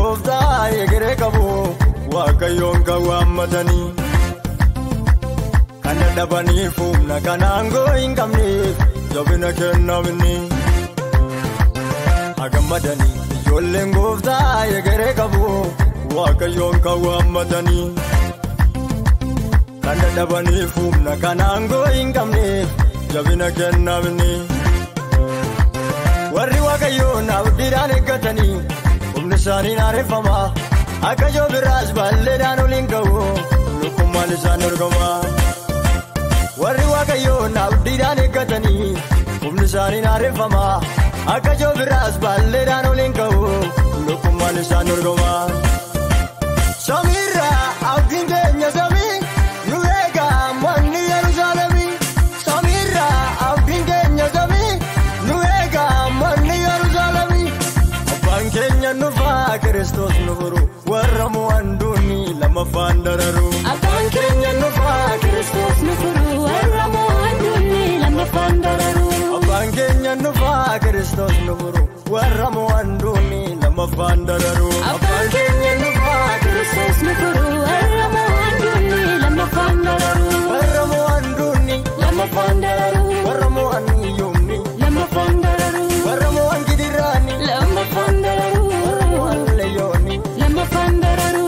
gooftaa egeree qabu waaqayyoon kan waammatanii. Kan dadhabaniif humna kan aangoo hin qabneef jabina kennamni. Hagammadanii ijoolleen gooftaa egeree qabu waaqayyoon kan waammatanii. Kan dadhabaniif humna kan aangoo hin qabneef jabina kennamni. Warri waaqayyoon abdiidhaan eeggatanii humni isaanii naareffama. Akka joobiraas balleedhaan oliin ga'u lukkummaan isaan dorgoma. Warri waaqayyoon abdiidhaan eeggatanii humni isaanii naareffama. Akka joobiraas balleedhaan oliin ga'u lukkummaan isaan dorgoma. Samiirraa abdiin keenya samii nu eegaa manni Yerusaalemii. Samiirraa abdiin keenya samii nu eegaa manni Yerusaalemii. Abbaan keenya nufaa Kiristoos nu furu warra mo'an duuni lamaffaan dararu. Abbaan keenya nufaa Kiristoos nu furu warra mo'an duuni lamaffaan dararu. Abbaan keenya nufaa Kiristoos nu furu warra mo'an duuni lamaffaan dararu. Abbaan keenya nufaa Kiristoos nu furu warra mo'an duuni lamaffaan dararu. Warra mo'an duuni Lamaffaan dararu. warra mo'an yoomni Lamaffaan dararu. warra mo'an gidiraani Lamaffaan dararu. warra mo'an leeyyooni. Lamaffaan dararu.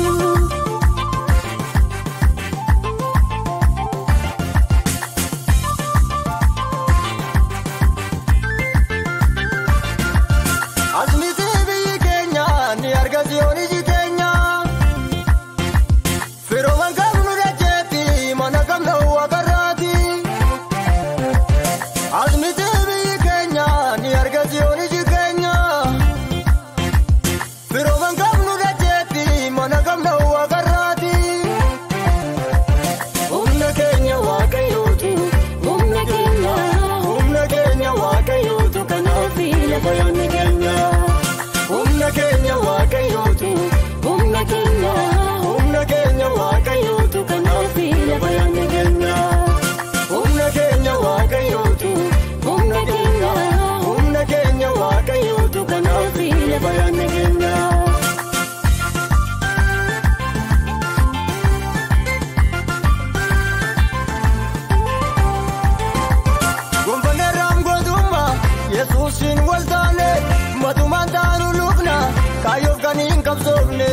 Asmiti biyyi keenya ni arga siyoon iji keenya. Firooman qabnu dacheetti mana qabna waaqarraati. Asmiti biyyi keenya ni arga siyoon iji keenya. Firooman qabnu dacheetti mana qabna waaqarraati. Humna keenya waaqayyootu. Humna keenya. Humna keenya waaqayyootu kanaaf lafa yaadne keenya. Humna keenya waaqayyootu. Humna keenya. Humna keenya waaqayyootu kanaaf lafa yaadne keenya. Humna keenya waaqayyootu. Humna keenya. Humna keenya waaqayyootu kanaaf lafa yaadne keenya. Gonfannee raamgotummaa Yesuusiin wal taane matumaan taanu lubna kaayyoof kan hin qabsoofne.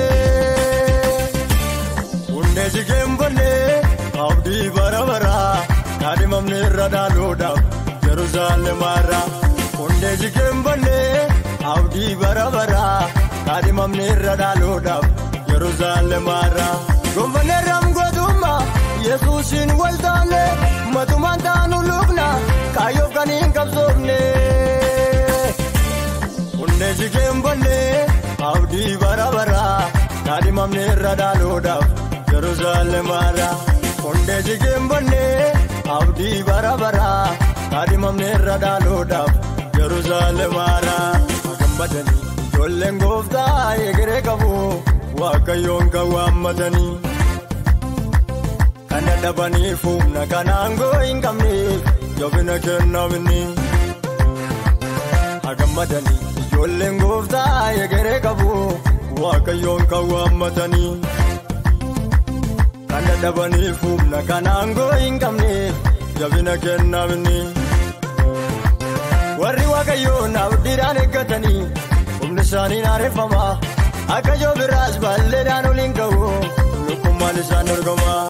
Hundee jigeenfannee abdii bara baraa kaadhimamne irra dhaaluudhaaf Yerusaalemaarra. Hundee jigeenfannee abdii bara baraa kaadhimamne irra dhaaluudhaaf Yerusaalemaarra. Gonfannee raamgotummaa Yesuusiin wal taane matumaan taanu lubna kaayyoof kan hin qabsoofne. Hundee jigeenfannee abdii bara baraa kaadhimamne irra dhaaluudhaaf Yerusaalemaarra. Hundee jigeenfannee abdii bara baraa kaadhimamne irra dhaaluudhaaf Yerusaalemaarra. Hagammadanii ijoolleen gooftaa egeree qabu waaqayyoon kan waammatanii. Kan dadhabaniif humna kan aangoo hin qabneef jabina kennamni. Hagammadanii ijoolleen gooftaa egeree qabu waaqayyoon kan waammatanii. Kan dadhabaniif humna kan aangoo hin qabneef jabina kennamni. Warri waaqayyoon abdiidhaan eeggatanii humni isaanii naareffama. Akka joobiraas balleedhaan oliin ga'u lukkummaan isaan dorgoma.